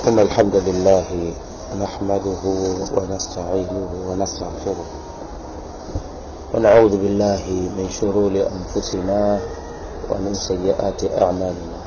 إن الحمد لله نحمده ونستعينه ونستغفره ونعوذ بالله من شرور أنفسنا ومن سيئات أعمالنا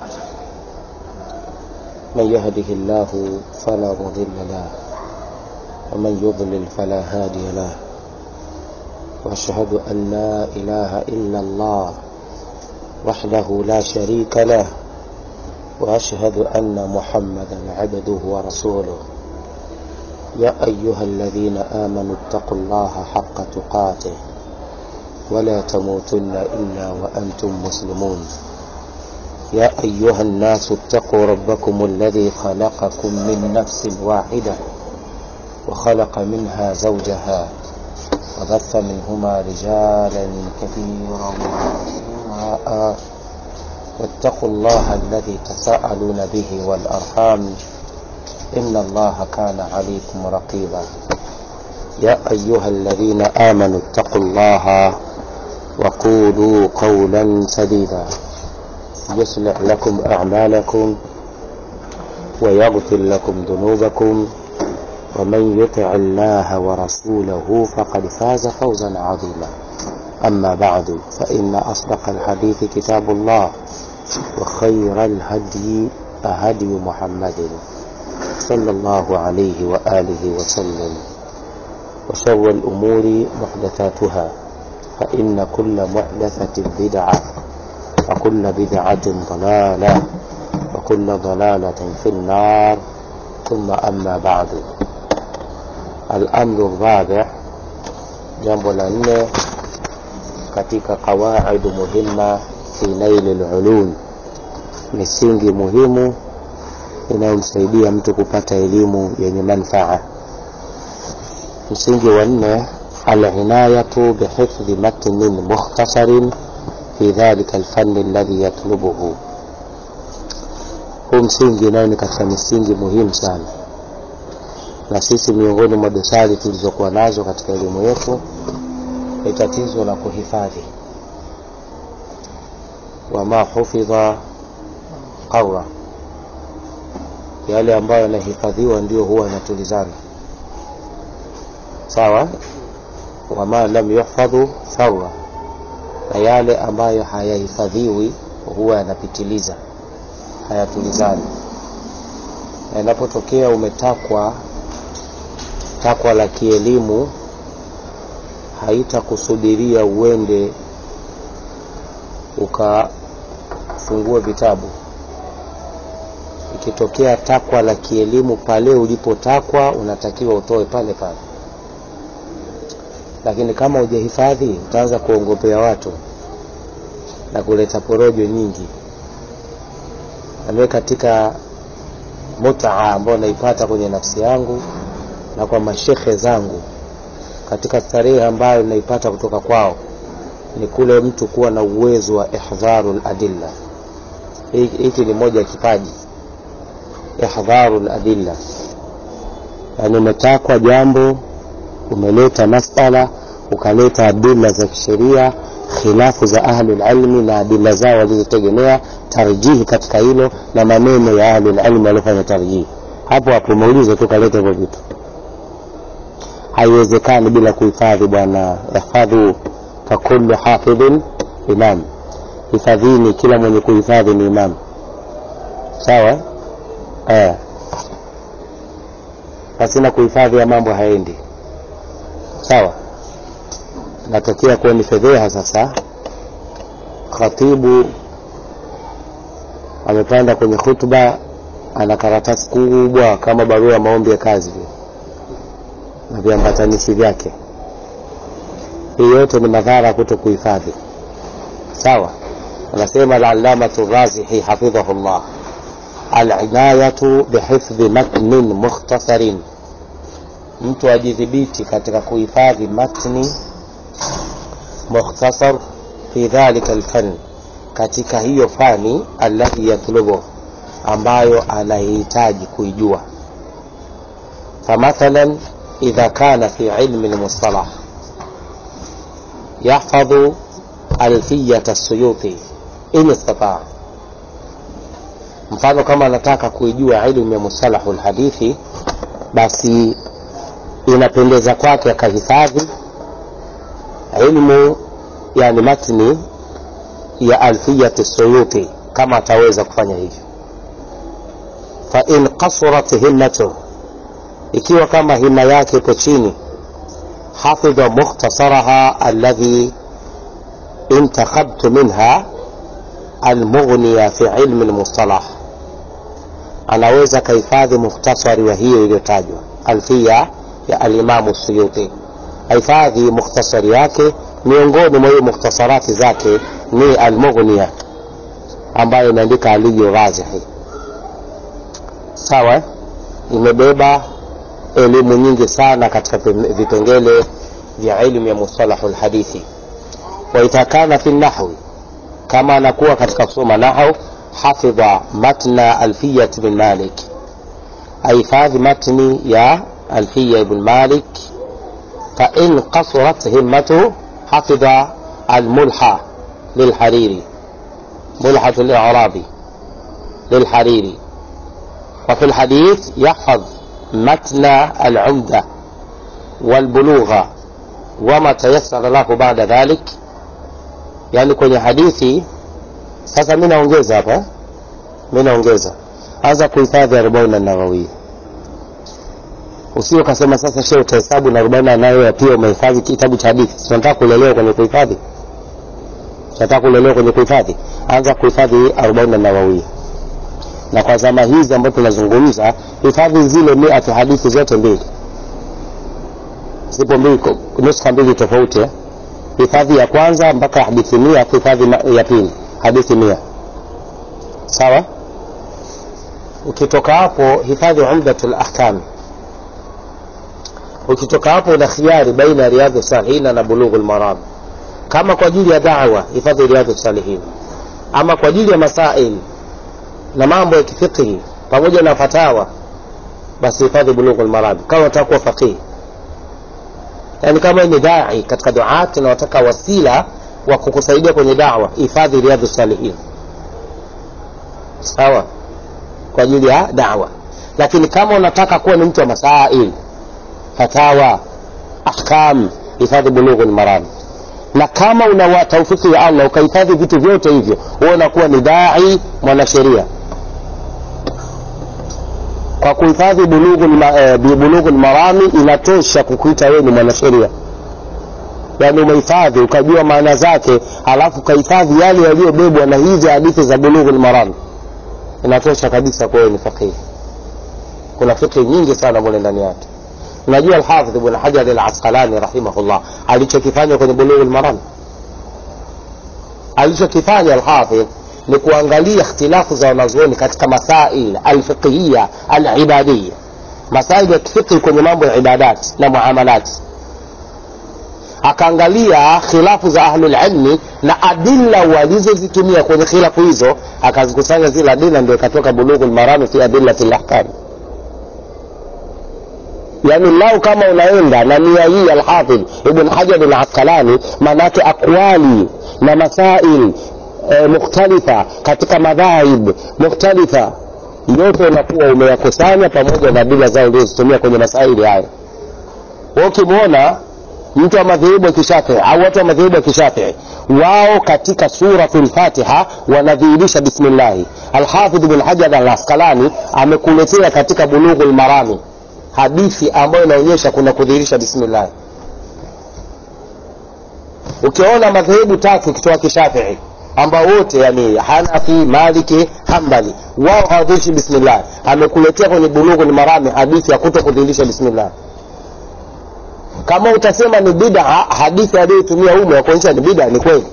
من يهده الله فلا مضل له ومن يضلل فلا هادي له وأشهد أن لا إله إلا الله وحده لا شريك له وأشهد أن محمدا عبده ورسوله يا أيها الذين آمنوا اتقوا الله حق تقاته ولا تموتن إلا وأنتم مسلمون يا أيها الناس اتقوا ربكم الذي خلقكم من نفس واحدة وخلق منها زوجها وبث منهما رجالا كثيرا ونساء واتقوا الله الذي تساءلون به والأرحام إن الله كان عليكم رقيبا يا أيها الذين آمنوا اتقوا الله وقولوا قولا سديدا يصلح لكم أعمالكم ويغفر لكم ذنوبكم ومن يطع الله ورسوله فقد فاز فوزا عظيما أما بعد فإن أصدق الحديث كتاب الله وخير الهدي هدي محمد صلى الله عليه وآله وسلم وشر الأمور محدثاتها فإن كل محدثة بدعة وكل بدعة ضلالة وكل ضلالة في النار ثم أما بعد الأمر الرابع jambo la nne katika qawaidu muhimma fi naili lulum misingi muhimu inayomsaidia mtu kupata elimu yenye manfaa msingi wa nne alinayatu bihifdhi matnin mukhtasarin fi dhalika alfanni alladhi yatlubuhu huu msingi nayo ni katika misingi muhimu sana na sisi miongoni mwa dosari tulizokuwa nazo katika elimu yetu ni tatizo la kuhifadhi wama hufidha qaura yale ambayo yanahifadhiwa ndio huwa yanatulizana sawa wama lam yuhfadhu thaura na yale ambayo hayahifadhiwi huwa yanapitiliza hayatulizani na inapotokea umetakwa takwa la kielimu haitakusudiria uende ukafungue vitabu ikitokea takwa la kielimu pale ulipotakwa unatakiwa utoe pale pale lakini kama hujahifadhi utaanza kuongopea watu na kuleta porojo nyingi nami katika mutaa ambayo naipata kwenye nafsi yangu na kwa mashekhe zangu katika starehe ambayo naipata kutoka kwao ni kule mtu kuwa na uwezo wa ihdharu ladilla hiki ni moja ya kipaji ihdharu ladilla yani umetakwa jambo umeleta masala ukaleta adila za kisheria khilafu za ahlulilmi na adila zao walizotegemea tarjihi katika hilo na maneno ya ahlulilmi waliofanya tarjihi hapo hapo umeuliza tu kaleta hivyo vitu haiwezekani bila kuhifadhi bwana ihfadhu fakulu hafidhin imam hifadhini kila mwenye kuhifadhi ni imam sawa eh. pasina kuhifadhi ya mambo haendi sawa natokea kuwa ni fedheha sasa khatibu amepanda kwenye khutba ana karatasi kubwa kama barua ya maombi ya kazi vile na viambatanishi vyake hii yote ni madhara kuto kuhifadhi sawa anasema alallamatu razihi hafidhahu llah alinayatu bihifdhi matnin mukhtasarin mtu ajidhibiti katika kuhifadhi matni mukhtasar fi dhalika alfan katika hiyo fani alladhi yatlubu ambayo anahitaji kuijua famathalan إذا كان في علم المصطلح يحفظ ألفية السيوطي إن استطاع mfano kama anataka kuijua ilmu ya musalahu lhadithi basi inapendeza kwake akahifadhi ilmu yani matni ya alfiyati suyuti kama ataweza kufanya hivyo fain kasurat himmatuh ikiwa kama hima yake ipo chini hafidha mukhtasaraha alladhi intakhabtu minha almughniya fi ilmi lmustalah anaweza kahifadhi mukhtasari wa hiyo iliyotajwa alfia ya alimamu suyuti ahifadhi mukhtasari yake miongoni mwa hiyo mukhtasarati zake ni almughniya ambayo imeandika aliyu ghazihi sawa imebeba elimu nyingi sana katika vipengele vya ilmu ya mustalahu lhadithi waidha kana fi nahwi kama anakuwa katika kusoma nahau hafidha matna alfiyat bin malik ahifadhi matni ya alfiya ibn malik fain qasurat himmatuhu hafidha almulha lilhariri ملحة الإعرابي للحريري وفي الحديث يحفظ متن العمدة والبلوغ وما تيسر له بعد ذلك yani kwenye hadithi sasa mi naongeza hapa mi naongeza anza kuhifadhi arobaini nawawia usio kasema sasa she utahesabu na arobaini nayo pia umehifadhi kitabu cha hadithi tunataka kulelewa kwenye kuhifadhi tunataka kulelewa kwenye kuhifadhi anza kuhifadhi arobaini nawawia na kwa zama hizi ambazo tunazungumza hifadhi zile miatu hadithi zote mbili zipo mbili nuska mbili tofauti eh? hifadhi ya kwanza mpaka hadithi mia hifadhi ya pili hadithi mia sawa ukitoka hapo hifadhi umdatu lahkami ukitoka hapo una khiari baina ya riadhu salihina na bulughu lmaram kama kwa ajili ya dawa hifadhi riadhu salihina ama kwa ajili ya masail na mambo ya kifiqhi pamoja na fatawa basi hifadhi bulughu lmaram kama unataka kuwa faqihi yani kama ni dai katika duat na wataka wasila wa kukusaidia kwenye dawa hifadhi riadhu salihin sawa kwa ajili ya dawa lakini kama unataka kuwa ni mtu wa masail fatawa ahkam hifadhi bulughu lmaram na kama una taufiki ya allah ukahifadhi vitu vyote hivyo huwa unakuwa ni dai mwanasheria kwa kuhifadhi bulughu lmarami inatosha kukuita wewe ni mwanasheria yaani umehifadhi ukajua maana zake halafu ukahifadhi yale yaliyobebwa na hizi hadithi za bulughu lmarami inatosha kabisa kwa wewe ni fakihi kuna fikhi nyingi sana mule ndani yake unajua alhafidh ibn hajar alasqalani rahimahullah alichokifanya kwenye bulughu lmarami alichokifanya alhafidh ni kuangalia ikhtilafu za wanazuoni katika masail alfiqhiya alibadiya masail ya kifiqhi kwenye mambo ya ibadat na muamalati akaangalia khilafu za ahlulilmi na adilla walizozitumia kwenye khilafu hizo akazikusanya zile adilla ndio ikatoka bulughu lmarami fi adillati lahkami yani lau kama unaenda na nia hii alhafidh ibn hajar alasqalani maanaake aqwali na masail e, mukhtalifa katika madhaib mukhtalifa yote unakuwa umeyakusanya pamoja na dila zao ulizozitumia kwenye masaili hayo ukimwona mtu wa madhehebu ya kishafii au watu wa madhehebu ya kishafii wao katika suratu lfatiha wanadhihirisha bismillahi alhafidh bn hajar al askalani amekuletea katika bulughu lmarami hadithi ambayo inaonyesha kuna kudhihirisha bismillahi ukiona madhehebu tatu ukitoa kishafii ambao wote yani hanafi maliki hambali wao hawadhirishi bismillah amekuletea kwenye bulughu lmarami hadithi ya kuto kudhihirisha bismillah kama utasema ni bida hadithi aliyoitumia umu ya kuonyesha ni bida ni kweli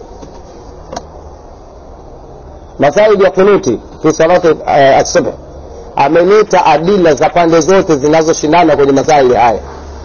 masaidi ya kunuti fi salati uh, asubh ameleta adila za pande zote zinazoshindana kwenye masaili haya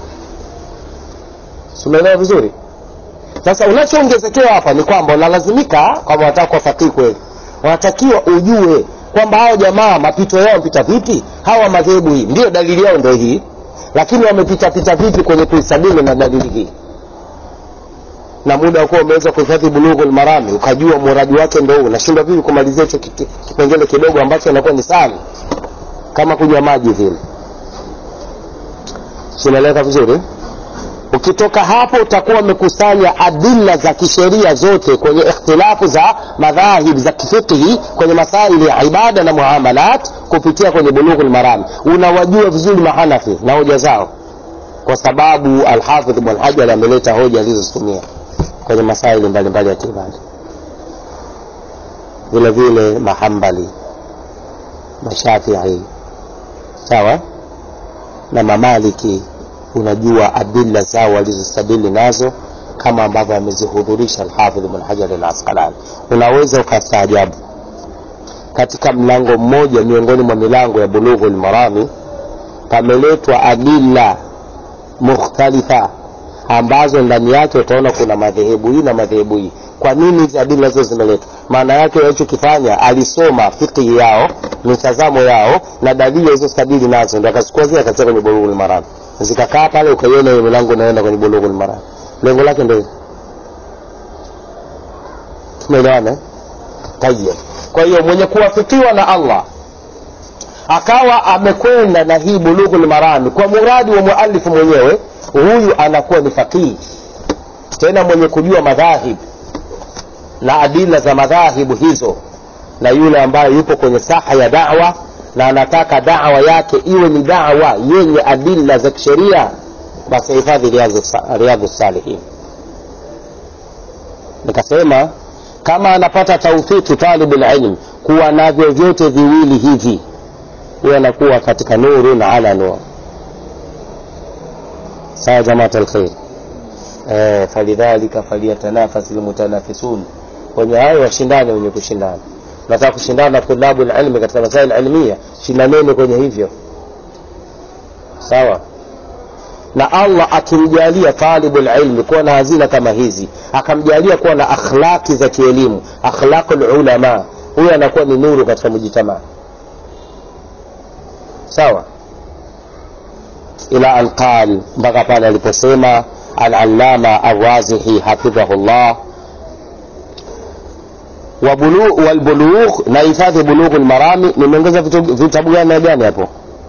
sumeelewa vizuri sasa unachoongezekewa hapa ni kwamba unalazimika kwamba wanataka kuwa fakihi kweli wanatakiwa ujue kwamba hao jamaa mapito yao mpita vipi hawa madhehebu hii ndio dalili yao ndio hii lakini wamepitapita vipi kwenye kuisabili na dalili hii na muda wakuwa umeweza kuhifadhi bulughul marami ukajua muradi wake ndo huu nashindwa vipi kumalizia hicho kiti- kipengele kidogo ambacho inakuwa ni sana kama kunywa maji vile sinaeleka vizuri ukitoka hapo utakuwa umekusanya adilla za kisheria zote kwenye ikhtilafu za madhahib za kifiqhi kwenye masaili ya ibada na muamalat kupitia kwenye bulughul marami unawajua vizuri mahanafi na hoja zao kwa sababu alhafidh ibn hajar ameleta hoja alizozitumia kwenye masaili mbalimbali ya kiibada vile vile mahambali mashafii sawa na mamaliki unajua adilla zao walizostadili nazo kama ambavyo amezihudhurisha alhafidh ibn hajar al asqalani unaweza ukastaajabu katika mlango mmoja miongoni mwa milango ya bulughu lmarami pameletwa adilla mukhtalifa ambazo ndani yake utaona kuna madhehebu hii na madhehebu hii kwa nini hizi adila hizo zimeletwa maana yake alichokifanya alisoma fikihi yao mitazamo yao na dalili alizostadili nazo ndo akachukua zile akatia kwenye bulughul maram zikakaa pale ukaiona hiyo milango inaenda kwenye bulughul maram lengo lake ndio hilo. tumeelewana eh? tayeb kwa hiyo mwenye kuwafikiwa na allah akawa amekwenda na hii bulughul marami kwa muradi wa mualifu mwenyewe huyu anakuwa ni faqihi tena mwenye kujua madhahib na adila za madhahibu hizo na yule ambaye yupo kwenye saha ya dawa na anataka dawa yake iwe ni dawa yenye adila za kisheria basi hifadhi riadhu salihin nikasema kama anapata taufiki talibu lilm kuwa navyo vyote viwili hivi huyo anakuwa katika nuru na ala nur sawa jamaat alkhair eh, falidhalika falyatanafasi lmutanafisun wenye hayo washindane wenye kushindana nataka kushindana na tulabu lilmi katika masail ilmia shindaneni kwenye hivyo sawa na allah akimjalia talibu lilmi kuwa na hazina kama hizi akamjalia kuwa na akhlaqi za kielimu akhlaqu lulama huyo anakuwa ni nuru katika mujitamaa sawa ila an qal mpaka pale aliposema alalama arrazihi hafidhahu llah walbulugh na hifadhi bulughu lmarami nimeongeza vitabu gani na gani hapo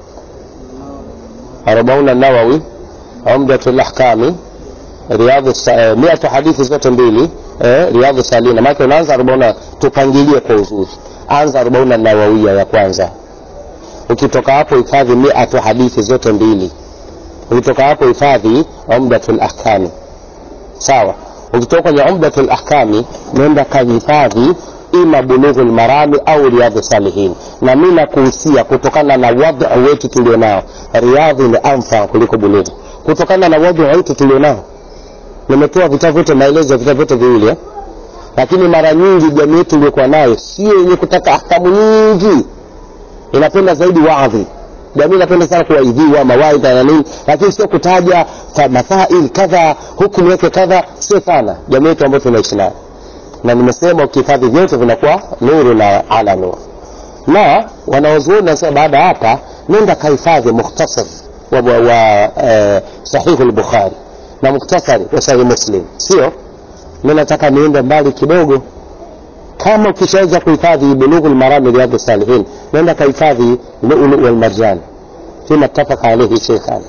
arbauna nawawi umdatu lahkami riadhu eh, miatu hadithi zote mbili eh, riadhu salina maake unaanza arobauna tupangilie kwa uzuri anza arobauna nawawia ya kwanza ukitoka hapo hifadhi miatu hadithi zote mbili ukitoka hapo hifadhi umdatu lahkami sawa ukitoka kwenye umdatu lahkami nenda kahifadhi ima bulughu lmarami au riadhu salihin na mi nakuhusia kutokana na wadhu wetu tulionao riadhi ni amfa kuliko bulughu kutokana na wadhu wetu tulionao nimetoa vitabu vyote maelezo ya vitabu vyote viwili eh? lakini mara nyingi jamii yetu iliyokuwa nayo sio yenye kutaka ahkamu nyingi inapenda zaidi wadhi jamii inapenda sana kuwaidhiwa mawaidha na nini lakini sio kutaja mathail kadha hukumu yake kadha sio sana jamii yetu ambayo tunaishi nayo na nimesema ukihifadhi vyote vinakuwa nuru na ala nur na wanaozuoni nasema baada ya hapa nenda kahifadhi mukhtasar wa, wa, wa eh, sahihu lbukhari na muktasari wa sahihi muslim sio mi nataka niende mbali kidogo kama ukishaweza kuhifadhi bulughu lmarami riadhu salihin nenda kahifadhi lulu walmarjan fima ttafaka alaihi sheikhani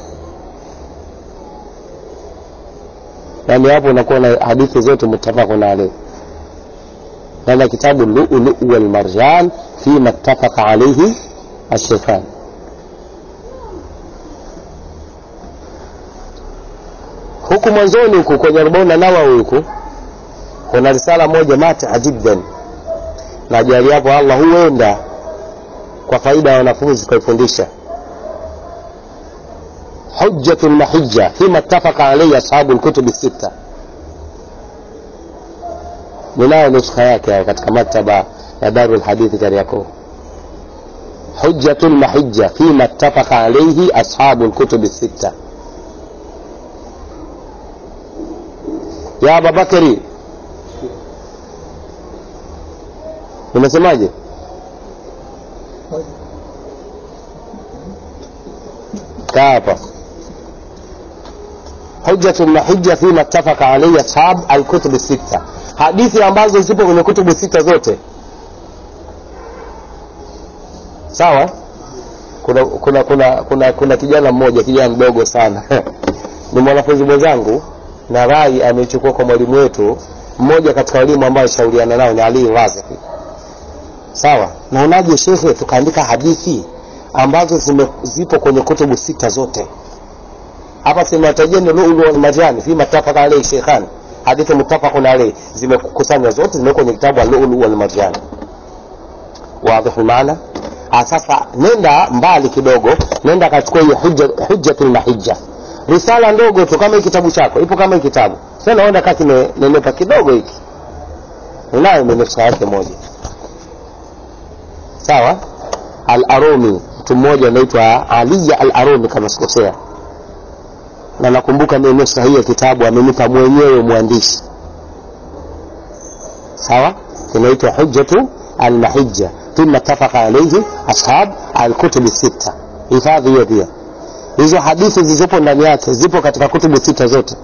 yani hapo unakuwa na hadithi zote muttafaqun alaihi هذا كتاب اللؤلؤ والمرجان فيما اتفق عليه الشيخان huku mwanzoni huku kwenye arobaini na nawawi huku kuna risala moja mataa jiddan na ajali hapo allah huenda kwa faida ya wanafunzi kaifundisha hujjatu lmahija fima ttafaka alaihi ashabu lkutubi sita ninayo nuskha yake katika maktaba ya daru lhadithi kariakoo hujjatu lmahija fima ttafaka alaihi ashabu lkutubi sita ya ababakari nimesemaje kaa hapa hujjatu lmahija fima ittafaka alaihi ashab alkutubi sita hadithi ambazo zipo kwenye kutubu sita zote sawa kuna kuna kuna kuna, kuna kijana mmoja kijana mdogo sana ni mwanafunzi mwenzangu na rai ameichukua kwa mwalimu wetu mmoja katika walimu ambao alishauriana nao ni Ali Razaki sawa naonaje shekhe tukaandika hadithi ambazo zime, zipo kwenye kutubu sita zote hapa simatajeni lulu wal marjan fi matafaka alayhi sheikhan hadithi muttafaqun alayhi zimekusanywa zote zimewekwa kwenye kitabu al-lulu wal marjan واضح المعنى sasa nenda mbali kidogo nenda akachukua hiyo hujja hujjatul mahijja risala ndogo tu kama hii kitabu chako ipo kama hii kitabu sasa naona kama kimenenepa kidogo hiki unayo nusa yake moja sawa al-arumi mtu mmoja anaitwa aliya al-arumi kama sikosea na nakumbuka mimi nusa hii ya kitabu amenipa mwenyewe mwandishi sawa kinaitwa hujjatu al-mahijja ثم اتفق عليه ashab alkutubi sita hifadhi hiyo pia hizo hadithi zilizopo ndani yake zipo katika kutubu sita zote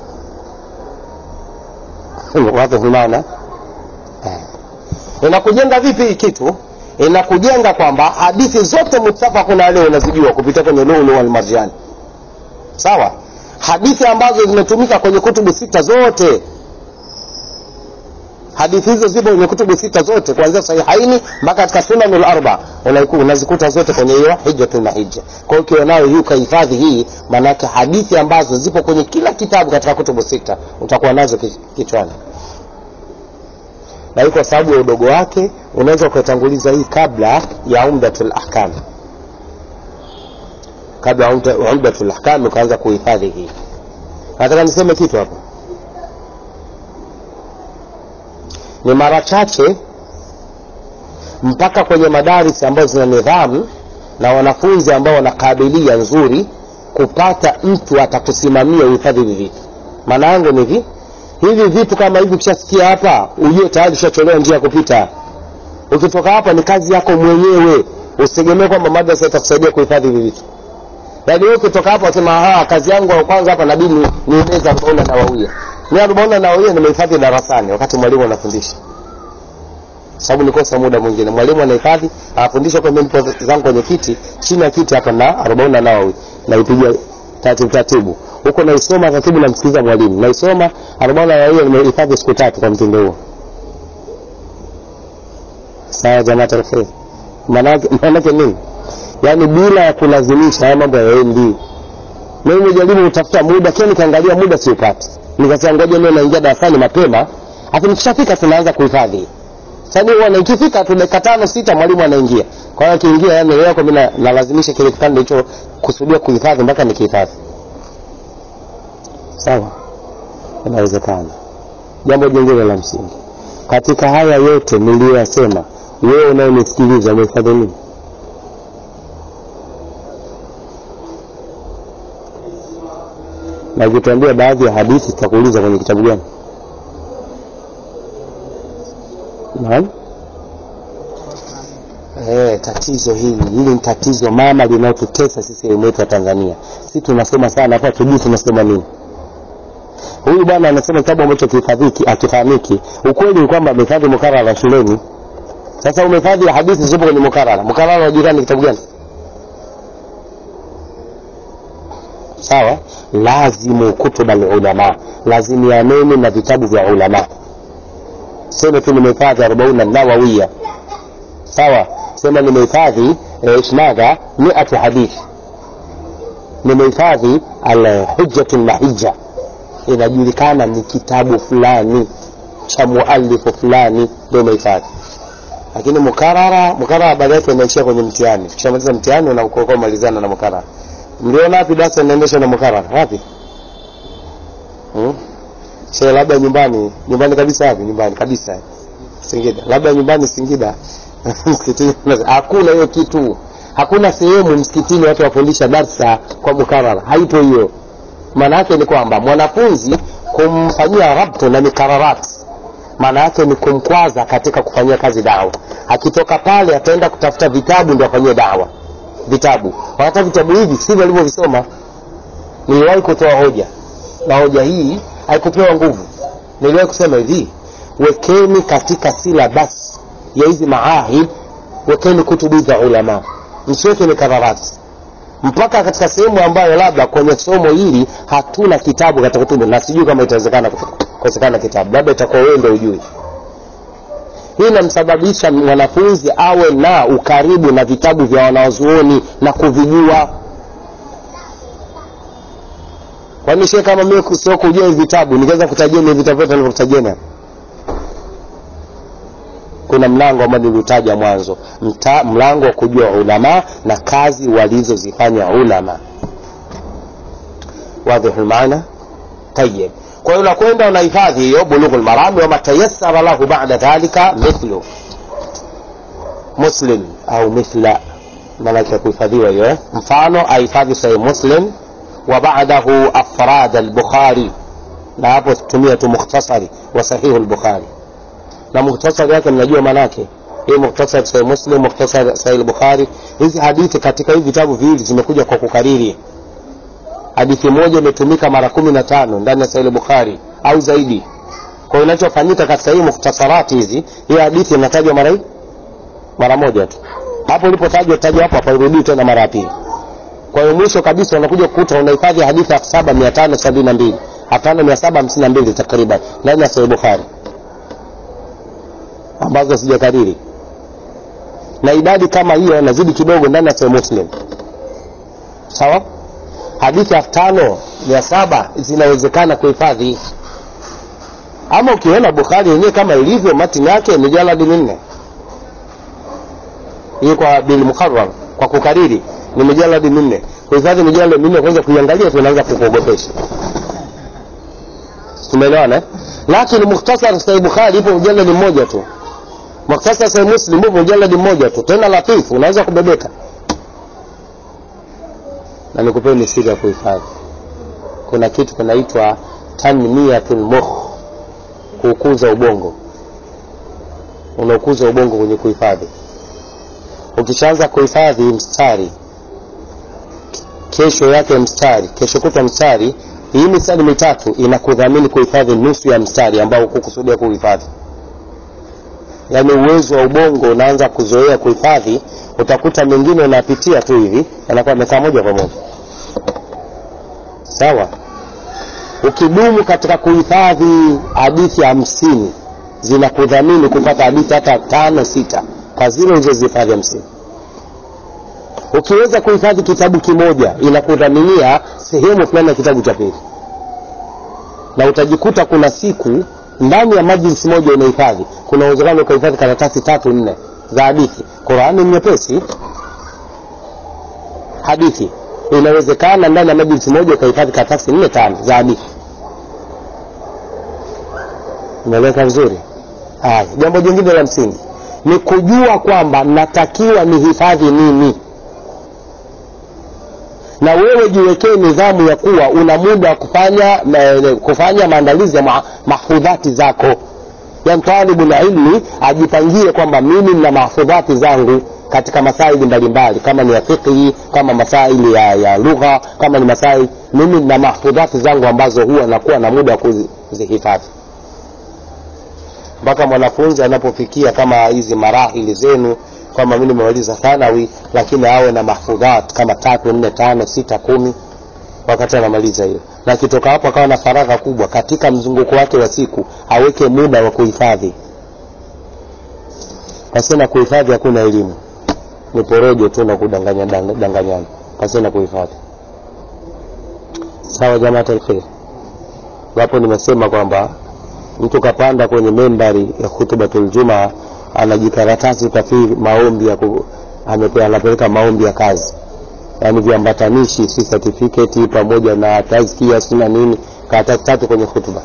wadhi maana eh. inakujenga vipi hii kitu inakujenga kwamba hadithi zote mutafakun alaihi unazijua kupitia kwenye lulu wal marjani sawa hadithi ambazo zimetumika kwenye kutubu sita zote hadithi hizo zipo kwenye kutubu sita zote kuanzia sahihaini mpaka katika sunanul arba unazikuta zote kwenye hiyo hijjatul mahijja kwa hiyo ukiwa nayo hii ukahifadhi hii maanake hadithi ambazo zipo kwenye kila kitabu katika kutubu sita utakuwa nazo kichwani na hii kwa sababu ya udogo wake unaweza ukaitanguliza hii kabla ya umdatul ahkam kabla ya umdatul ahkam ukaanza kuhifadhi hii nataka niseme kitu hapa ni mara chache mpaka kwenye madaris ambazo zina nidhamu na wanafunzi ambao wana kabilia nzuri kupata mtu atakusimamia uhifadhi hivi vitu maana yangu ni hivi hivi vitu kama hivi ukishasikia hapa ujue tayari ushacholewa njia ya kupita ukitoka hapa ni kazi yako mwenyewe usitegemee kwamba madrasa itakusaidia kuhifadhi hivi vitu yaani wewe ukitoka hapa wasema kazi yangu ya kwanza hapa nabidi ni nimeza arobaini nawawia mi arobaini nawawia nimehifadhi darasani wakati mwalimu anafundisha sababu nikosa muda mwingine mwalimu anahifadhi anafundisha kwa mimi zangu kwenye kiti chini ya kiti hapa na arobaini na nawawi naipiga taratibu taratibu huko naisoma taratibu namsikiliza mwalimu naisoma arobaini na nawawi nimehifadhi siku tatu kwa mtindo huo sawa jamaa tarfei maanake nini yaani bila ya kulazimisha haya mambo yaendi mimi nimejaribu kutafuta muda kile nikaangalia muda siupati nikasema ngoja leo naingia darasani mapema afu nikishafika tunaanza kuhifadhi sasa huwa ikifika tu dakika tano sita mwalimu anaingia kwa hiyo akiingia yani leo kwa mimi nalazimisha kile kipande hicho kusudia kuhifadhi mpaka nikihifadhi sawa inawezekana jambo jingine la msingi katika haya yote niliyoyasema wewe unayenisikiliza umehifadhi nini na ukituambia baadhi ya hadithi tutakuuliza kwenye kitabu gani naam Eh, tatizo hili hili ni tatizo mama linalotutesa sisi elimu yetu ya Tanzania. Sisi tunasoma sana hapa tujui tunasoma nini. Huyu bwana anasema kitabu ambacho kihifadhiki akifahamiki. Ukweli ni kwamba amehifadhi mukarara shuleni. Sasa umehifadhi hadithi zipo kwenye mukarara. Mukarara wa jirani kitabu gani? Sawa? Lazimu kutuba ulama, lazimianeni na vitabu vya ulama. Sema tu nimehifadhi arobaini nawawiya, sawa? Sema nimehifadhi ishnadha miatu hadithi, nimehifadhi alhujjatu lmahija, inajulikana ni kitabu fulani cha mualifu fulani, ndio umehifadhi. Lakini mukarara, mukarara baada yake inaishia kwenye mtihani. Ukishamaliza mtihani unakuwa malizana na mukarara. Mliona wapi darasa linaendeshwa na mukarara? Wapi? Hmm? Shehe, labda nyumbani, nyumbani kabisa wapi? Nyumbani kabisa. Singida. Labda nyumbani Singida. msikitini hakuna hiyo kitu. Hakuna sehemu msikitini watu wafundisha darsa kwa mukarara. Haipo hiyo. Maana yake ni kwamba mwanafunzi kumfanyia rabtu na mikararat maana yake ni kumkwaza katika kufanyia kazi dawa. Akitoka pale ataenda kutafuta vitabu ndio afanyie dawa vitabu wakati vitabu hivi sivyo alivyovisoma niliwahi kutoa hoja na hoja hii haikupewa nguvu niliwahi kusema hivi wekeni katika silabas ya hizi maahid wekeni kutubu za ulama msiweke mikararati mpaka katika sehemu ambayo labda kwenye somo hili hatuna kitabu katika kutubu na sijui kama itawezekana kukosekana kitabu labda itakuwa wewe ndio ujui hii inamsababisha mwanafunzi awe na ukaribu na vitabu vya wanaozuoni na kuvijua kwani shie kama mimi sio kujua hivi vitabu nikaweza kutajia ni vitabu vyote nilivyokutajia kuna mlango ambao niliutaja mwanzo Mta, mlango wa kujua ulama na kazi walizozifanya ulama wadhihu lmaana tayib kwa hiyo unakwenda unahifadhi hiyo bulughu lmarami wama tayassara lahu bada dhalika mithlu muslim au mithla maanake ya kuhifadhiwa hiyo mfano ahifadhi sahih muslim wa badahu afrad albukhari na hapo tumia tu mukhtasari wa sahihu lbukhari na mukhtasari wake mnajua maanake hii mukhtasar sahih muslim mukhtasar sahih bukhari hizi hadithi katika hivi vitabu viwili zimekuja kwa kukariri hadithi moja imetumika mara kumi na tano ndani ya sahih bukhari au zaidi kwa hiyo inachofanyika katika hii mukhtasarati hizi hii hadithi inatajwa mara hii mara moja tu hapo ilipotajwa tajwa hapo hapairudii tena mara ya pili kwa hiyo mwisho kabisa unakuja kukuta unahifadhi hadithi elfu saba mia tano sabini na mbili elfu tano mia saba hamsini na mbili takriban ndani ya sahih bukhari ambazo sijakariri na idadi kama hiyo inazidi kidogo ndani ya sahih muslim sawa hadithi elfu tano mia saba zinawezekana kuhifadhi ama ukiona bukhari yenyewe kama ilivyo matini yake mijaladi minne hii kwa bilmukarar kwa kukariri ni mijaladi minne kuhifadhi mijaladi minne kwanza kuiangalia tunaanza kukuogopesha tumeelewana lakini mukhtasar sahih bukhari ipo mjaladi mmoja tu mukhtasar sahih muslim upo mjaladi mmoja tu tena latifu unaweza kubebeka na nikupeni siri ya kuhifadhi kuna kitu kinaitwa tanmiyatul mukh kuukuza ubongo unaukuza ubongo kwenye kuhifadhi ukishaanza kuhifadhi mstari kesho yake mstari kesho kutwa mstari hii mistari mitatu inakudhamini kuhifadhi nusu ya mstari ambao hukukusudia kuhifadhi yaani uwezo wa ubongo unaanza kuzoea kuhifadhi utakuta mengine unapitia tu hivi yanakuwa amekaa moja kwa moja sawa ukidumu katika kuhifadhi hadithi hamsini zinakudhamini kupata hadithi hata tano sita kwa zile ulizozihifadhi hamsini ukiweza kuhifadhi kitabu kimoja inakudhaminia sehemu fulani ya kitabu cha pili na utajikuta kuna siku ndani ya majlisi moja unahifadhi kuna uwezekano ukahifadhi karatasi tatu nne za hadithi qurani ni nyepesi hadithi inawezekana ndani ya majlisi moja ukahifadhi karatasi nne tano za hadithi imeeleka vizuri haya jambo jingine la msingi ni kujua kwamba natakiwa nihifadhi nini na wewe jiwekee nidhamu ya kuwa una muda wa kufanya kufanya maandalizi ya mahfudhati zako yani talibu na ilmi ajipangie kwamba mimi nina mahfudhati zangu katika masaili mbalimbali kama ni ya fiqhi kama masaili ya, ya lugha kama ni masaili mimi nina mahfudhati zangu ambazo huwa nakuwa na muda wa kuzihifadhi mpaka mwanafunzi anapofikia kama hizi marahili zenu kwamba mi nimemaliza thanawi lakini awe na mahfudhat kama tatu nne tano sita kumi wakati anamaliza hiyo na akitoka hapo akawa na faragha kubwa katika mzunguko wake wa siku aweke muda wa kuhifadhi pasina kuhifadhi hakuna elimu ni porojo tu na kudanganya danganyana pasina kuhifadhi sawa jamaat alkhair wapo nimesema kwamba mtu kapanda kwenye membari ya hutubatul jumaa anajikaratasi kafiri maombi ya ku, amepe, anapeleka maombi ya kazi yaani viambatanishi si certificate pamoja na tazkia sina nini karatasi tatu kwenye hutuba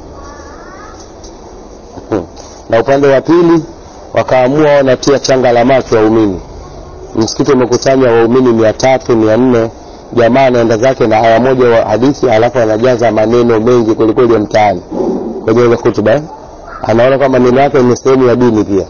hmm. na upande wa pili wakaamua wanatia changa la macho waumini msikiti umekusanya waumini mia tatu mia nne jamaa anaenda zake na aya moja wa hadithi alafu anajaza maneno mengi kwelikweli ya mtaani kwenye ile hutuba anaona kwamba neno yake ni sehemu ya dini pia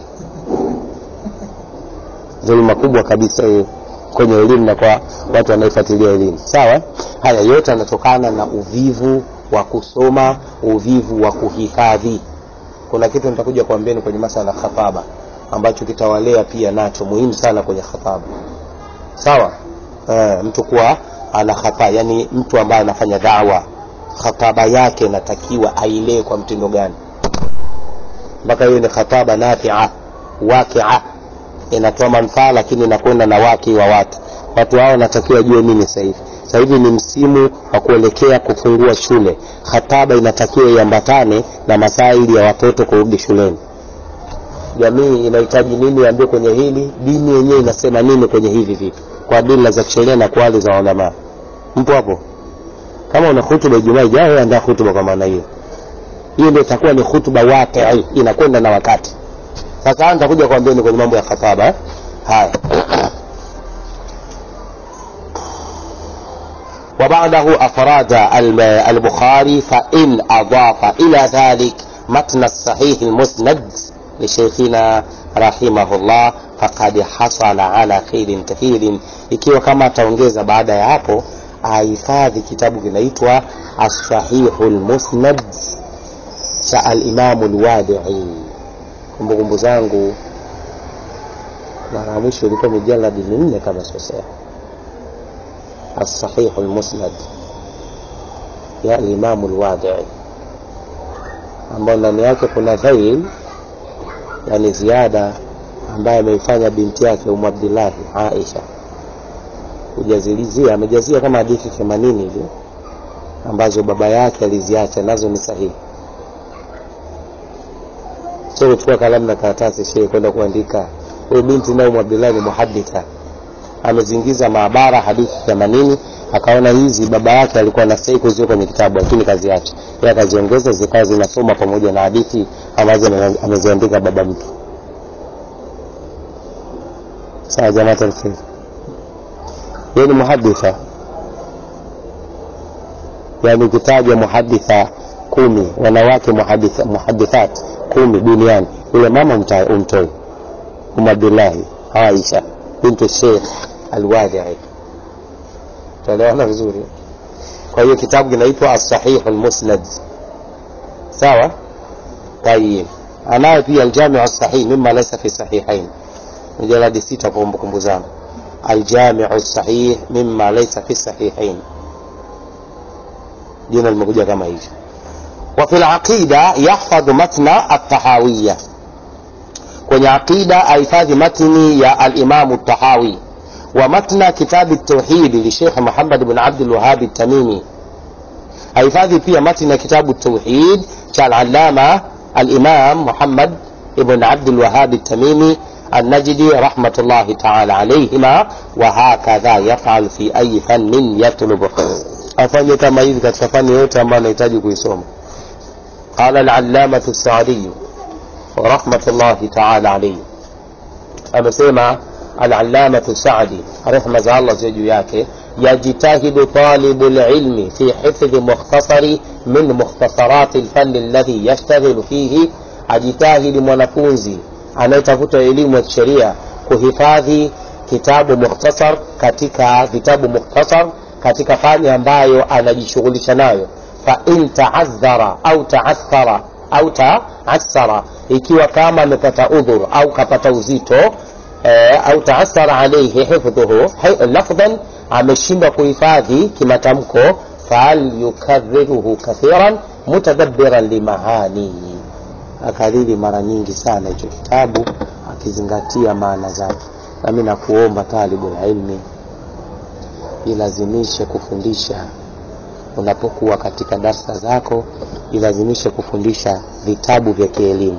dhuluma kubwa kabisa hiyo kwenye elimu na kwa watu wanaofuatilia elimu sawa haya yote yanatokana na uvivu wa kusoma uvivu wa kuhifadhi kuna kitu nitakuja kuambieni kwenye masala ya khataba ambacho kitawalea pia nacho muhimu sana kwenye khataba sawa e, mtu kuwa ana khata yani mtu ambaye anafanya dawa khataba yake inatakiwa ailee kwa mtindo gani mpaka hiyo ni khataba nafia wakia inatoa manufaa lakini inakwenda na waki wa watu watu hao wanatakiwa jue nini sasa hivi sasa hivi ni msimu wa kuelekea kufungua shule khataba inatakiwa iambatane na masaili ya watoto kurudi shuleni jamii inahitaji nini iambie kwenye hili dini yenyewe inasema nini kwenye hivi vitu kwa dila za kisheria na kwa hali za ulamaa mpo hapo kama una hutuba ijumaa ijayo andaa hutuba kwa maana hiyo hiyo ndio itakuwa ni hutuba waqi inakwenda na wakati sasa nitakuja kuambieni kwenye mambo ya khataba eh? haya وبعده أفراد البخاري فإن أضاف إلى ذلك متن الصحيح المسند لشيخنا رحمه الله فقد حصل على خير كثير ikiwa kama ataongeza baada ya hapo ahifadhi kitabu kinaitwa assahihu lmusnad cha alimamu lwadii kumbukumbu zangu mara ya mwisho ilikuwa mijaladi minne kama sosea الصحيح المسند يا الإمام الوادعي ambao ndani yake kuna dhail yani ziada ambaye ameifanya binti yake umu abdillahi aisha kujazilizia amejazia kama hadithi themanini hivi ambazo baba yake aliziacha nazo ni sahihi sio kuchukua kalamu na karatasi shee kwenda kuandika huyu binti naye umu abdillahi ni muhaditha amezingiza maabara hadithi themanini akaona hizi baba yake alikuwa anastahili kuziweka kwenye kitabu lakini kaziacha yeye akaziongeza zikawa zinasoma pamoja na hadithi ambazo ameziandika baba mtu sawa jamaa alkhair yeye ni muhaditha yani ukitaja muhaditha kumi wanawake muhaditha, muhadithat kumi duniani yule mama umtoi um abdullahi aisha bintu sheikh alwadii tuelewana vizuri kwa hiyo kitabu kinaitwa asahihu lmusnad sawa tayib anayo pia aljamiu sahih mima laisa fi sahihain mijaladi sita kwa kumbukumbu zangu aljamiu sahih mima laisa fi sahihain jina limekuja kama hivyo وفي العقيدة يحفظ متن الطحاوية kwenye aqida ahifadhi matni ya alimamu tahawi wa matna kitabi tauhidi lishekh muhammad bn abdulwahabi tamimi ahifadhi pia matni ya kitabu tauhid cha alalama alimam muhammad ibn abdulwahabi tamimi النجدي رحمة الله تعالى عليهما وهكذا يفعل في أي فن يطلب afanye kama hivi katika fani yote ambayo anahitaji kuisoma qala alallamatu saadiyu rahmatullahi taala alaihi amesema alallamatu sadi rehma za allah ziwe juu yake yajtahidu talibu lilmi fi hifdhi mukhtasari min mukhtasarati lfani alladhi yashtaghilu fihi ajitahidi mwanafunzi anayetafuta elimu ya kisheria kuhifadhi kitabu mukhtasar katika vitabu mukhtasar katika fani ambayo anajishughulisha nayo fain taadhara au taathara au taathara ikiwa kama amepata udhur au kapata uzito eh, au taathara alaihi hifdhuhu lafdhan ameshindwa kuhifadhi kimatamko falyukadhiruhu kathiran mutadabbiran limahanihi akariri mara nyingi sana hicho kitabu akizingatia maana zake nami nakuomba talibu ilmi ilazimishe kufundisha unapokuwa katika darsa zako ilazimishe kufundisha vitabu vya kielimu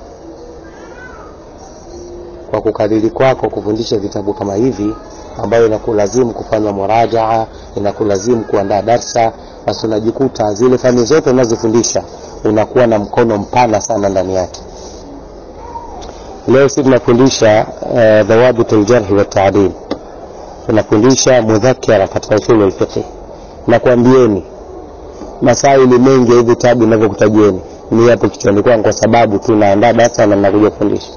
kwa kukariri kwako kufundisha vitabu kama hivi ambayo inakulazimu kufanya murajaa inakulazimu kuandaa darsa basi unajikuta zile fani zote unazofundisha unakuwa na mkono mpana sana ndani yake leo si tunafundisha uh, dhawabit ljarhi wataadil tunafundisha mudhakara katika usulu lfiqhi nakwambieni masaili mengi ya hivi vitabu inavyokutajieni ni hapo kichwani kwangu kwa sababu tunaandaa darasa na nakuja kufundisha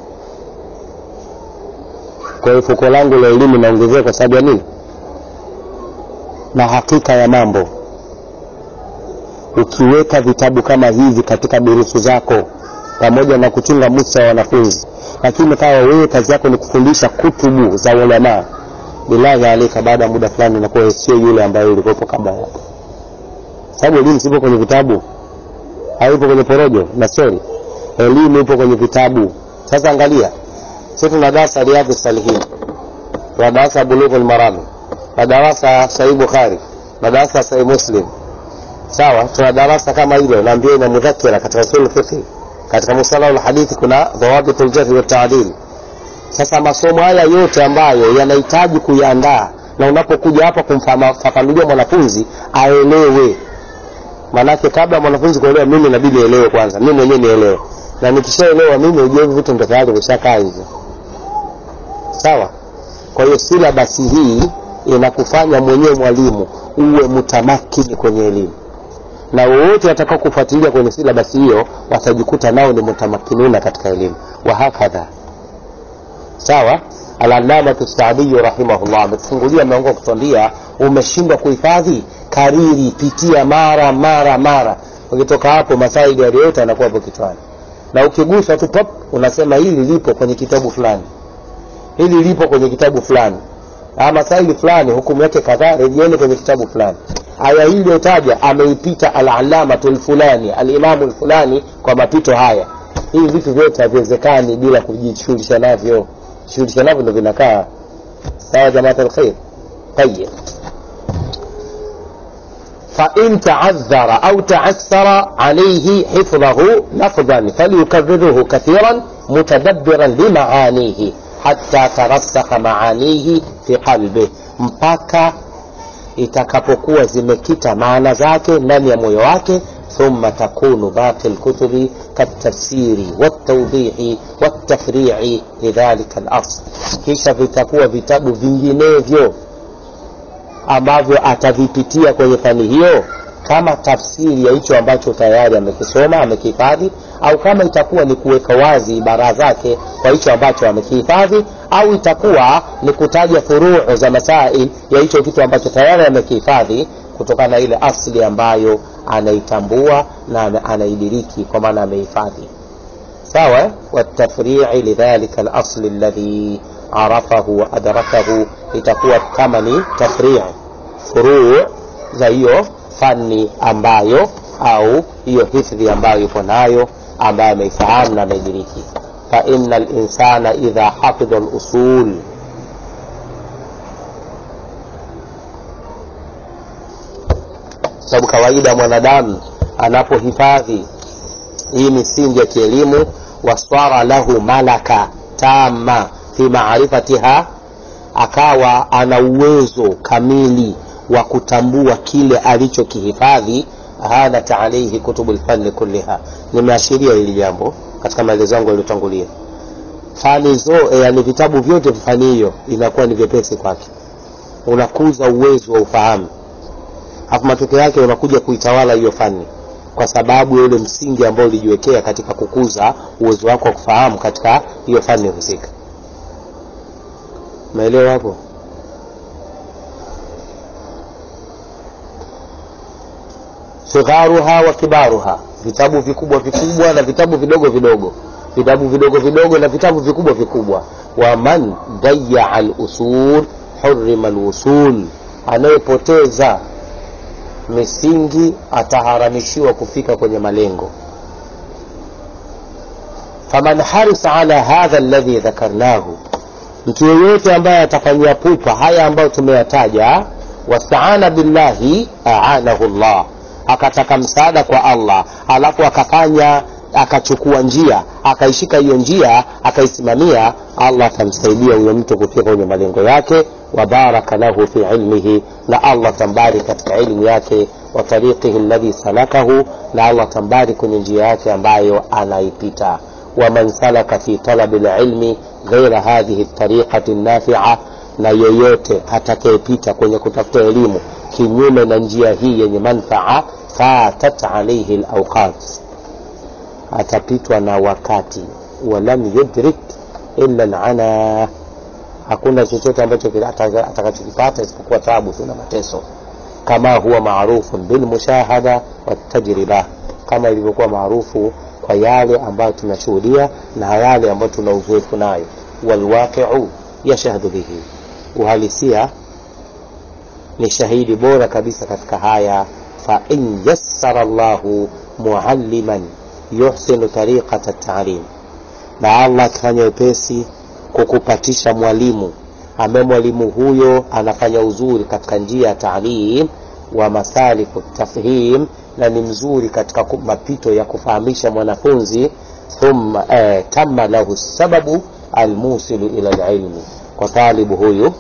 kwa hiyo fuko langu la elimu naongezea kwa sababu ya nini na hakika ya mambo ukiweka vitabu kama hivi katika durusu zako pamoja na kuchunga musa wa wanafunzi lakini kawa wewe kazi yako ni kufundisha kutubu za ulamaa bilahi alika baada ya muda fulani unakuwa sio yule ambaye ulikuwepo kabla yako sababu elimu sipo kwenye vitabu haipo kwenye porojo na stori elimu ipo kwenye vitabu sasa angalia si tuna darasa riadhi salihin tuna darasa bulughu lmarami na darasa sahih bukhari na darasa sahih muslim sawa tuna darasa kama hilo naambia ina mudhakira katika usul fiqhi katika musalahu lhadithi kuna dhawabitu ljarhi wataadili sasa masomo haya yote ambayo yanahitaji kuyaandaa na unapokuja hapa kumfafanulia mwanafunzi aelewe maanake kabla mwanafunzi kuelewa mimi inabidi elewe kwanza mimi mwenyewe nielewe na nikishaelewa mimi ujue hivi vitu ndo tayari vishakaa hivyo sawa kwa hiyo silabasi hii inakufanya mwenyewe mwalimu uwe mutamakini kwenye elimu na wowote watakao kufuatilia kwenye silabasi hiyo watajikuta nao ni mutamakinuna katika elimu wahakadha sawa alalamatu saadiyu rahimahullah ametufungulia mlango wa kutuambia umeshindwa kuhifadhi kariri pitia mara mara mara ukitoka hapo masaidi yaliyote yanakuwa hapo kichwani na ukigusa tu pop unasema hili lipo kwenye kitabu fulani hili lipo kwenye kitabu fulani masaili fulani hukumu yake kadhaa rejeeni kwenye kitabu fulani aya hii iliyotaja ameipita alalamatu lfulani alimamu lfulani kwa mapito haya hivi vitu vyote haviwezekani bila kujishughulisha navyo shughulisha navyo ndo vinakaa sawa jamaat alkhair tayib فإن تعذر أو تعسر عليه حفظه لفظا فليكرره كثيرا متدبرا لمعانيه حتى ترسخ معانيه في قلبه mpaka itakapokuwa zimekita maana zake ndani ya moyo wake ثم تكون باقي الكتب كالتفسير والتوضيح والتفريع لذلك الأصل kisha vitakuwa vitabu vinginevyo ambavyo atavipitia kwenye fani hiyo kama tafsiri ya hicho ambacho tayari amekisoma amekihifadhi au kama itakuwa ni kuweka wazi ibara zake kwa hicho ambacho amekihifadhi au itakuwa ni kutaja furuu za masail ya hicho kitu ambacho tayari amekihifadhi kutokana na ile asli ambayo anaitambua na anaidiriki kwa maana amehifadhi sawa watafrii lidhalika alasli alladhi arafahu wa adrakahu itakuwa kama ni tafrii furuu za hiyo fani ambayo au hiyo hifdhi ambayo yupo nayo ambayo ameifahamu na ameidiriki faina linsana idha hafidha lusul sababu kawaida mwanadamu anapohifadhi hii misingi ya kielimu waswara lahu malaka tama fi maarifatiha akawa ana uwezo kamili wa kutambua kile alichokihifadhi hanat alaihi kutubu lfani kulliha nimeashiria hili jambo katika maelezo yangu yaliyotangulia fani zo yani vitabu vyote vya fani hiyo inakuwa ni vyepesi kwake unakuza uwezo wa ufahamu alafu matokeo yake unakuja kuitawala hiyo fani kwa sababu ya ule msingi ambao ulijiwekea katika kukuza uwezo wako wa kufahamu katika hiyo fani husika maelewa hapo sigharuha wa kibaruha vitabu vikubwa vikubwa na vitabu vidogo vidogo vitabu vidogo vidogo na vitabu vikubwa vikubwa wa man dayaa lusul hurima lwusul anayepoteza misingi ataharamishiwa kufika kwenye malengo faman harisa ala hadha alladhi dhakarnahu mtu yeyote ambaye atafanyia pupa haya ambayo tumeyataja wastaana billahi aanahu llah akataka msaada kwa allah alafu akafanya akachukua njia akaishika hiyo njia akaisimamia allah atamsaidia huyo mtu kufika kwenye malengo yake wabaraka lahu fi ilmihi na allah tambari katika ilmu yake wa tariqihi alladhi salakahu na allah tambari kwenye njia yake ambayo anaipita waman salaka fi talabi lilmi ghaira hadhihi tariqati nafia na yoyote atakayepita kwenye kutafuta elimu kinyume na njia hii yenye manfaa fatat alaihi lauqat atapitwa na wakati walam yudrik illa lana hakuna chochote ambacho atakachokipata isipokuwa tabu tu na mateso kama huwa marufun bilmushahada watajriba kama ilivyokuwa maarufu kwa yale ambayo tunashuhudia na yale ambayo tuna uzoefu nayo walwaqiu yashhadu bihi uhalisia ni shahidi bora kabisa katika haya fain yassara llahu mualliman yuhsinu tariqata talim na allah akifanya wepesi kukupatisha mwalimu ambaye mwalimu huyo anafanya uzuri katika njia ya taalim wa masaliku tafhim na ni mzuri katika mapito ya kufahamisha mwanafunzi thumma eh, tama lahu sababu almusilu ila lilmi kwa talibu huyu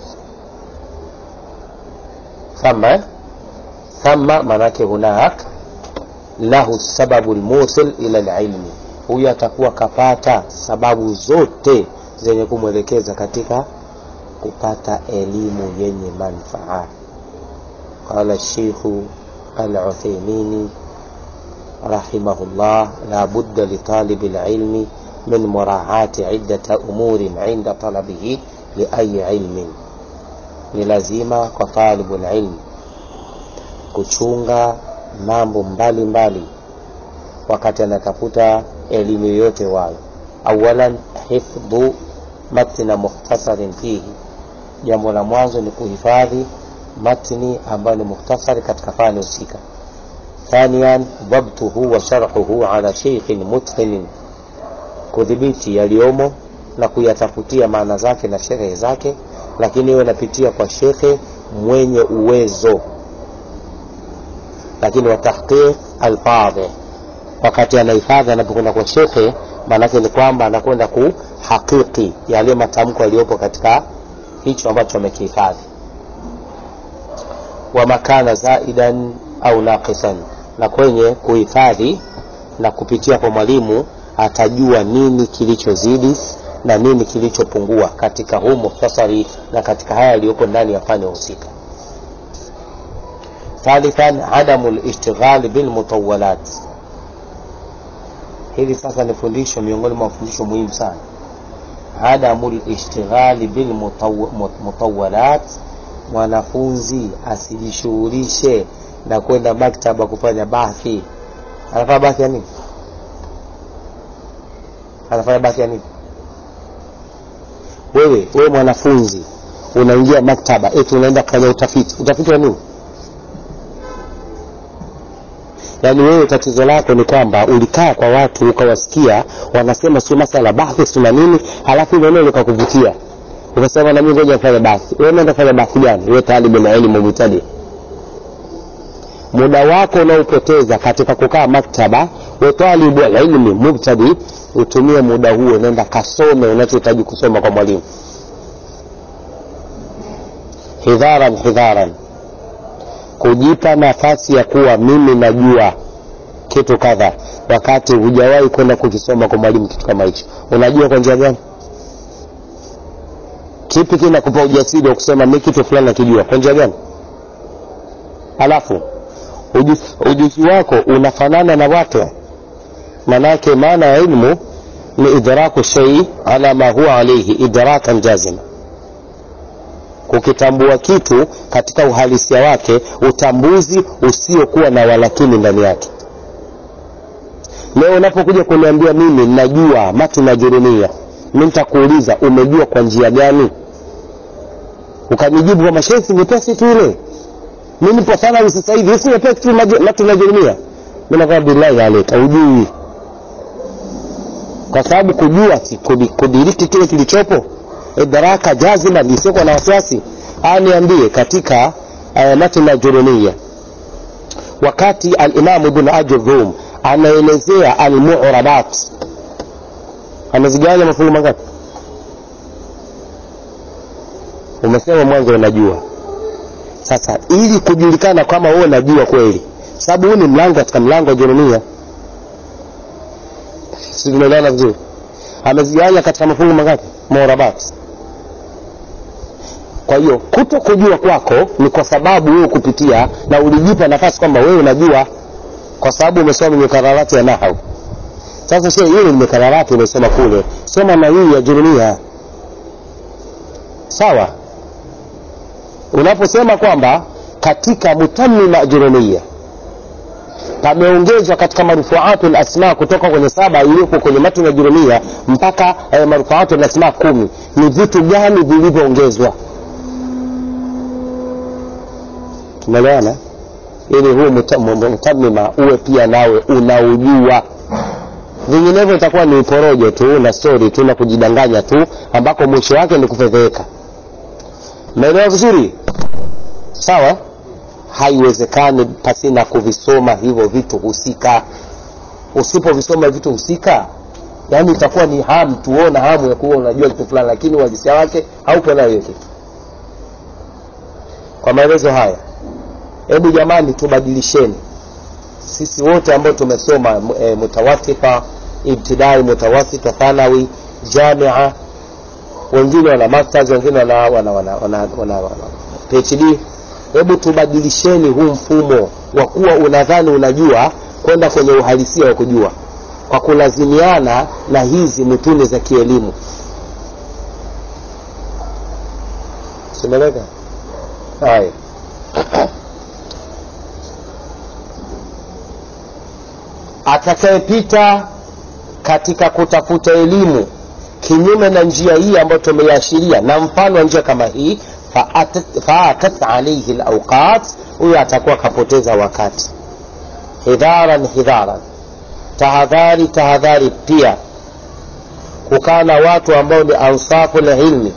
thama thama maanake hunak lahu sababu lmusil ila lilmi huyu atakuwa kapata sababu zote zenye kumwelekeza katika kupata elimu yenye manfaa qala lsheikhu العثيمين رحمه الله لا بد لطالب العلم من مراعاة عدة أمور عند طلبه لأي علم ni lazima kwa talibu lilmi kuchunga mambo mbalimbali wakati anatafuta elimu yoyote wayo awalan hifdhu matna mukhtasarin fihi jambo la mwanzo ni kuhifadhi matni ambayo ni mukhtasari katika fani husika thanian dhabtuhu wa sharhuhu ala sheikhin mutqinin kudhibiti yaliyomo na kuyatafutia maana zake na sherehe zake lakini iwe napitia kwa shekhe mwenye uwezo lakini watahqiq alfadhi wakati anahifadhi anapokwenda kwa shekhe maanake ni kwamba anakwenda kuhakiki yale matamko yaliyopo katika hicho ambacho amekihifadhi wama kana zaidan au naqisan na kwenye kuhifadhi na kupitia kwa mwalimu atajua nini kilichozidi na nini kilichopungua katika huu mukhtasari na katika haya yaliyopo ndani ya fani husika thalithan adamu lishtighali bilmutawalat hili sasa ni fundisho miongoni mwa mafundisho muhimu sana adamu lishtighali bilmutawalat mwanafunzi asijishughulishe na kwenda maktaba kufanya bahthi anafanya bahthi ya nini anafanya bahthi ya nini wewe wewe mwanafunzi unaingia maktaba eti unaenda kufanya utafiti utafiti wa nini yaani wewe tatizo lako ni kwamba ulikaa kwa watu ukawasikia wanasema sio masala bahthi sina nini halafu ile neno likakuvutia ukasema na mimi ngoja nifanye bahthi wewe unaenda kufanya bahthi gani wewe talibu na elimu mubtadi muda wako unaopoteza katika kukaa maktaba we talibu ilmi mubtadi utumie muda huo nenda kasome unachohitaji kusoma kwa mwalimu hidharan hidharan kujipa nafasi ya kuwa mimi najua kitu kadha wakati hujawahi kwenda kukisoma kwa mwalimu kitu kama hicho unajua kwa njia gani kipi kinakupa ujasiri wa kusema mi kitu fulani nakijua kwa njia gani alafu ujuzi, ujuzi wako unafanana na watu manake maana ya ilmu ni idraku shei ala ma huwa alaihi idrakan jazima kukitambua kitu katika uhalisia wake utambuzi usiokuwa na walakini ndani yake leo unapokuja kuniambia mimi najua matu najurumia mi nitakuuliza umejua kwa njia gani ukanijibu kwamba shesi nyepesi tu ile mi nipo sana sasa hivi si nyepesi tu matu najurumia mi nakaa billahi aleka ujui kwa sababu kujua si kudiriki kile kilichopo idraka jazima isiyokuwa na wasiwasi aniambie katika uh, matna jurumia wakati alimamu ibn ajurrum anaelezea almurabat amezigawanya mafungu mangapi umesema mwanzo unajua sasa ili kujulikana kama wewe unajua kweli sababu huu ni mlango katika mlango wa jurumia si tunaelewana vizuri amezigawanya katika mafungu mangapi murabat kwa hiyo kuto kujua kwako ni kwa sababu wewe kupitia na ulijipa nafasi kwamba wewe unajua kwa sababu umesoma mikararati ya nahau sasa she hiyo ni mikararati umesoma kule soma na hii ya jurumia sawa unaposema kwamba katika mutamima ajrumia pameongezwa katika marufuatu lasma kutoka kwenye saba iliyopo kwenye matni ya jurumia mpaka eh, marufuatu lasma kumi ni vitu gani vilivyoongezwa tumeelewana ili huu muta- mutamima uwe pia nawe unaujua vinginevyo itakuwa ni uporojo tu na stori tu na kujidanganya tu ambako mwisho wake ni kufedheheka maelewa vizuri sawa haiwezekani pasina kuvisoma hivyo vitu husika usipovisoma vitu husika yaani itakuwa ni hamu tuona hamu ya kuwa unajua kitu fulani lakini uhalisia wake haupo nayo hiyo kitu kwa maelezo haya hebu jamani tubadilisheni sisi wote ambao tumesoma e, mutawasita ibtidai mutawasita thanawi jamia wengine wana masters wengine wana, wana, wana, wana, wana, wana phd hebu tubadilisheni huu mfumo wa kuwa unadhani unajua kwenda kwenye uhalisia wa kujua kwa kulazimiana na hizi mutuni za kielimu simeleka haya atakayepita katika kutafuta elimu kinyume na njia hii ambayo tumeiashiria na mfano wa njia kama hii faatat faatat alaihi lauqat huyo atakuwa kapoteza wakati hidharan hidharan tahadhari tahadhari pia kukaa na watu ambao ni ansafu lilmi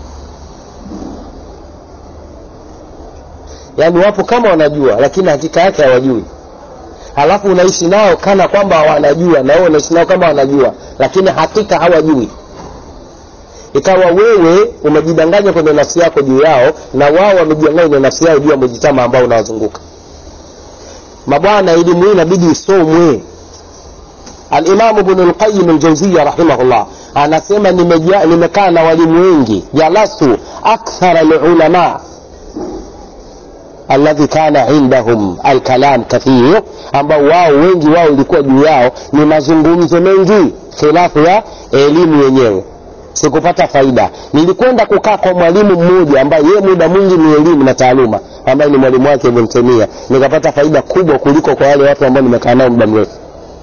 yaani wapo kama wanajua lakini hakika yake hawajui halafu unaishi nao kana kwamba wanajua na wewe unaishi nao kama wanajua lakini hakika hawajui ikawa wewe umejidanganya kwenye nafsi yako juu yao na wao wamejidanganya kwenye nafsi yao juu ya mujitama ambao unawazunguka mabwana elimu hii inabidi isomwe alimamu bnu lqayim ljauziya rahimahullah anasema nimeja- nimekaa na walimu wengi jalastu akthara lulama alladhi kana indahum alkalam kathir ambao wao wengi wao ilikuwa juu yao ni mazungumzo mengi khilafu ya elimu yenyewe sikupata faida nilikwenda kukaa kwa mwalimu mmoja ambaye yeye muda mwingi ni elimu na taaluma ambaye ni mwalimu wake ibn Taymiyyah nikapata faida kubwa kuliko kwa wale watu ambao nimekaa nao muda mrefu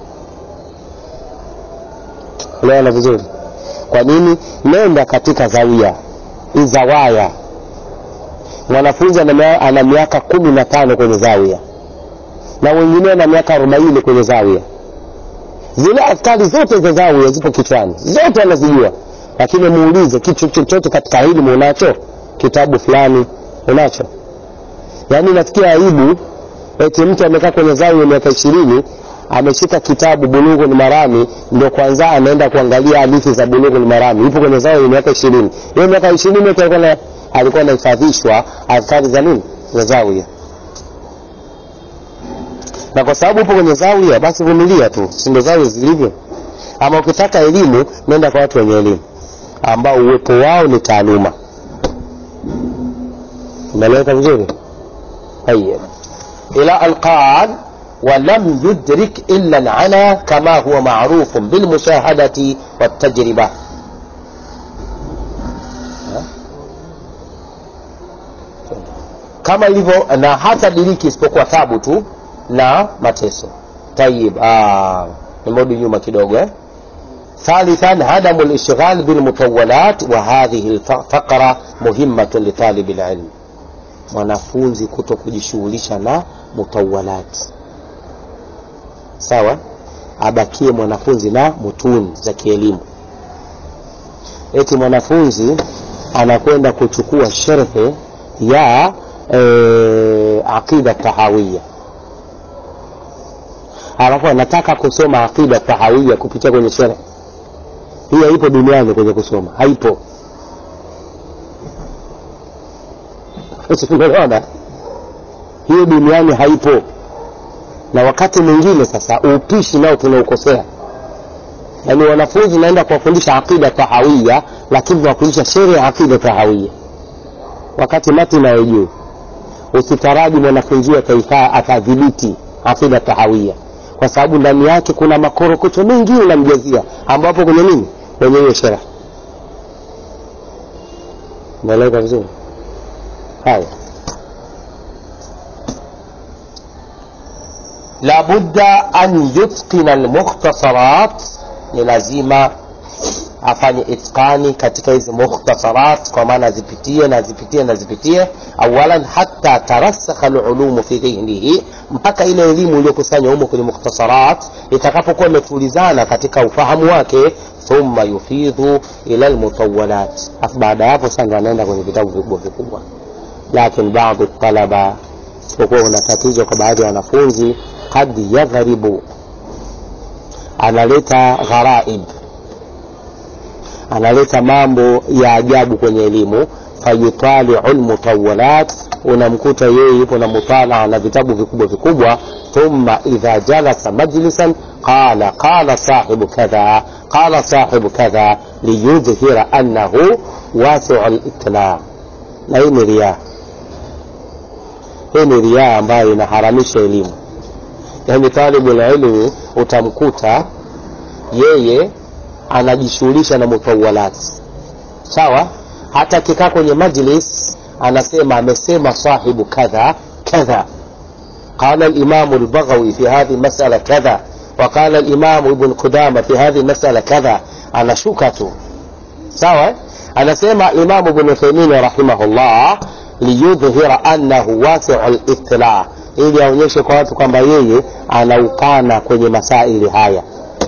unaona vizuri kwa nini nenda katika zawia izawaya mwanafunzi ana mia- ana miaka kumi na tano kwenye zawia na wengine na miaka arobaini kwenye zawia zile askari zote za zawia zipo kichwani zote anazijua lakini muulize kitu chochote katika elimu unacho kitabu fulani unacho yaani nasikia aibu eti mtu amekaa kwenye zawia miaka ishirini ameshika kitabu bulughu ni marami ndo kwanza anaenda kuangalia hadithi za bulughu ni marami ipo kwenye zawia miaka ishirini hiyo miaka ishirini yote alikuwa na- alikuwa anahifadhishwa askari za nini za zawia na kwa sababu upo kwenye zawia basi vumilia tu si ndo zawia zilivyo ama ukitaka elimu nenda kwa watu wenye elimu ambao uwepo wao ni taaluma umeeleweka vizuri طيب إلى أن قال ولم يدرك إلا العنا كما هو معروف بالمشاهدة والتجربة kama ilivyo na hata diriki isipokuwa tabu tu na mateso tayib ah, nimerudi nyuma kidogo eh? ثالثا عدم الاشتغال بالمطولات وهذه الفقرة مهمة لطالب العلم mwanafunzi kuto kujishughulisha na mutawalat sawa abakie mwanafunzi na mutuni za kielimu eti mwanafunzi anakwenda kuchukua sherhe ya e, aqida tahawia alafu anataka kusoma aqida tahawia kupitia kwenye sherhe hii haipo duniani kwenye kusoma haipo unaona hiyo duniani haipo na wakati mwingine sasa upishi nao tunaukosea yaani wanafunzi naenda kuwafundisha aqida tahawia lakini tunawafundisha shere ya aqida tahawia wakati mati nayojuu usitaraji mwanafunzi huyo ataifaa atadhibiti aqida tahawia kwa sababu ndani yake kuna makorokocho mengi unamjazia ambapo kwenye nini kwenye hiyo shere unaeleweka vizuri haya labudda an yutqina almukhtasarat ni lazima afanye itqani katika hizi mukhtasarat kwa maana azipitie na azipitie na azipitie awalan hata tarasakha alulumu fi dhihnihi mpaka ile elimu iliyokusanywa humo kwenye mukhtasarat itakapokuwa imetulizana katika ufahamu wake thumma yufidhu ila almutawalat afu baada ya hapo sasa anaenda kwenye vitabu vikubwa vikubwa lakin baadhi talaba isipokuwa una tatizo kwa baadhi ya wanafunzi kad yadhribu analeta gharaib analeta mambo ya ajabu kwenye elimu fayutaliu lmutawalat unamkuta yeye yupo na mutalaa na vitabu vikubwa vikubwa thumma idha jalasa majlisan qala qala sahibu kadha qala sahibu kadha liyudhhira annahu wasiu litla na hii ni riaa hii ni riaa ambayo inaharamisha elimu yaani talibu lilmi utamkuta yeye anajishughulisha na mutawalati sawa hata akikaa kwenye majlis anasema amesema sahibu kadha kadha قال الإمام البغوي في هذه المسألة كذا وقال الإمام ابن قدامة في هذه المسألة كذا أنا شكته سواء أنا سمع الإمام ابن تيمية رحمه الله liyudhhira annahu wasiu littila ili aonyeshe kwa watu kwamba yeye anaukana kwenye masaili haya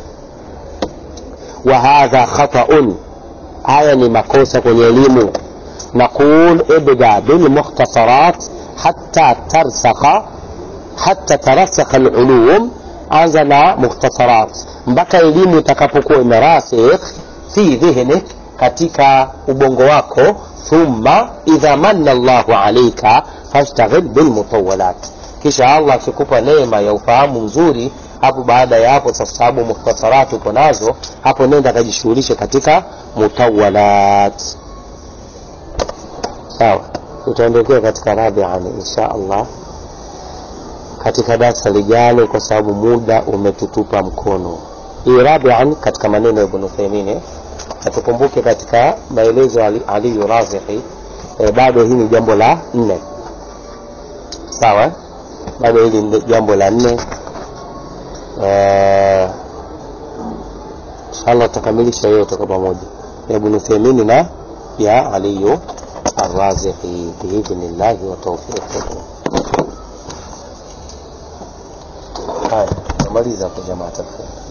wa hadha khataun haya ni makosa kwenye elimu naqul ibda bilmukhtasarat hatta tarsakha hatta tarasakha alulum anza na mukhtasarat mpaka elimu itakapokuwa imerasikh fi dhihnik katika ubongo wako thumma idha manna llahu alaika fashtaghil bilmutawalat kisha allah akikupa neema ya ufahamu mzuri hapo baada ya hapo sasa sababu mukhtasarati upo nazo hapo nenda akajishughulishe katika mutawalat sawa tutaondokea katika rabiani insha allah katika darsa lijalo kwa sababu muda umetutupa mkono hii rabian katika maneno ya ibn uthaimini na tukumbuke katika maelezo ya Ali- aliyu razihi e, bado hii ni jambo la nne sawa eh? bado hili ni jambo la nne Eh, inshallah tutakamilisha yote kwa pamoja ya ibn uthaimini na ya aliyu arrazihi biidhnillahi wa taufiqihi haya namaliza kwa jamaa tafadhali